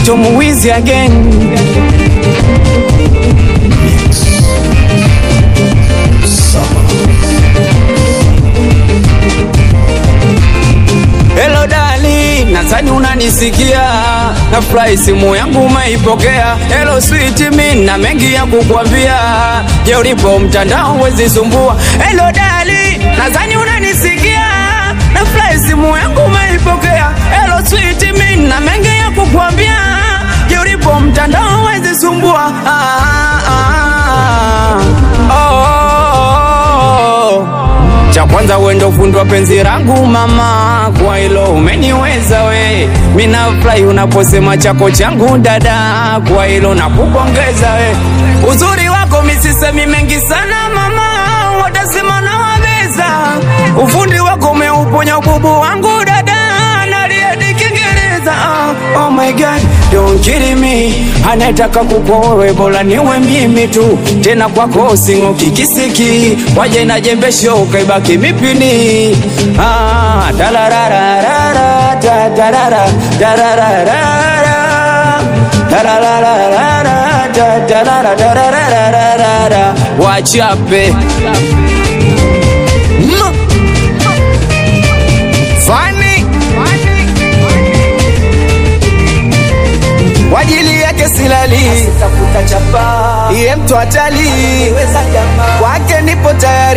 Tom Wiz again. Hello dali, nadhani unanisikia, nafurahi simu yangu umeipokea. Hello sweet, mi na mengi ya kukwambia, je, ulipo mtandao wezi sumbua. Hello dali, nadhani unanisikia, nafurahi simu yangu umeipokea. Hello sweet, mi na mengi ya kukwambia, je, ulipo mtandao wezi sumbua. Ah, ah, ah. Oh, oh, oh. Cha kwanza wendo fundi wa penzi rangu mama, kwa hilo umeniweza we. Mina furahi unaposema chako changu dada, kwa hilo nakupongeza we. Uzuri wako misisemi mengi sana mama, watasema nawabeza. Ufundi wako umeuponya ububu wangu dada, naliedi Kiingereza. Ah, Oh my God, don't kill me. Anataka kupowe bora niwe mimi tu, tena kwako sing'oki kisiki, waje na jembe shoka ibaki mipini. Ah, tararararara, ta- tarara, tarararara, tarararara, ta- tarara, tarararara. Wachape Mm. Funny. kwa ajili yake silali, iye mtu hatali, kwake nipo tayari,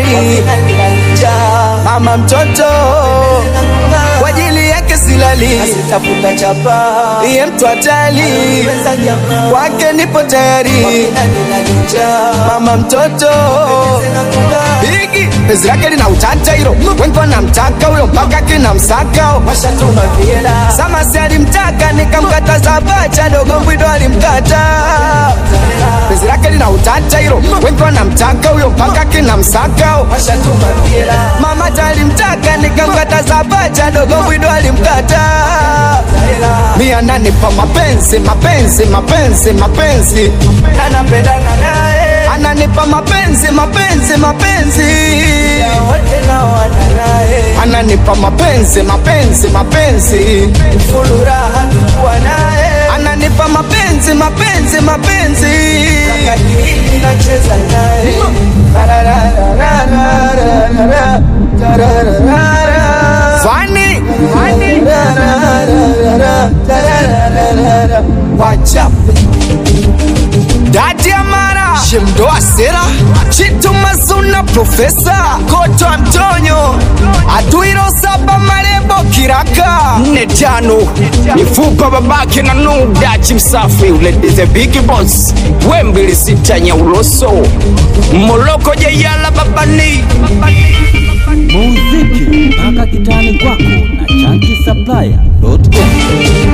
mama mtoto, kwa ajili yake silali, iye mtu hatali, kwake nipo tayari, mama mtoto Bigi, penzi lake lina utata hilo, wengi wanamtaka huyo mpaka kina msaka Sama si alimtaka nikamkataza bacha dogo mbwido alimkata penzi lake lina utata hilo, wengi wanamtaka huyo mpaka kina msaka Mama talimtaka nikamkataza bacha dogo mbwido alimkata Mi ananipa mapenzi mapenzi mapenzi mapenzi anapendana naye ananipa mapenzi mapenzi mapenzi wote na wana naye ananipa mapenzi mapenzi mapenzi fulu raha tukuwa naye ananipa mapenzi mapenzi mapenzi kadiri nacheza naye fani wachape dadi amara shemdoa sera chitu mazuna profesa koto antonio atuiro saba marebo kiraka nne tano mifupa babake na nudachi msafi uledize bigi boss wembili sita nyauloso moloko jeyala babani muziki mpaka kitani kwako na chanki supplier.com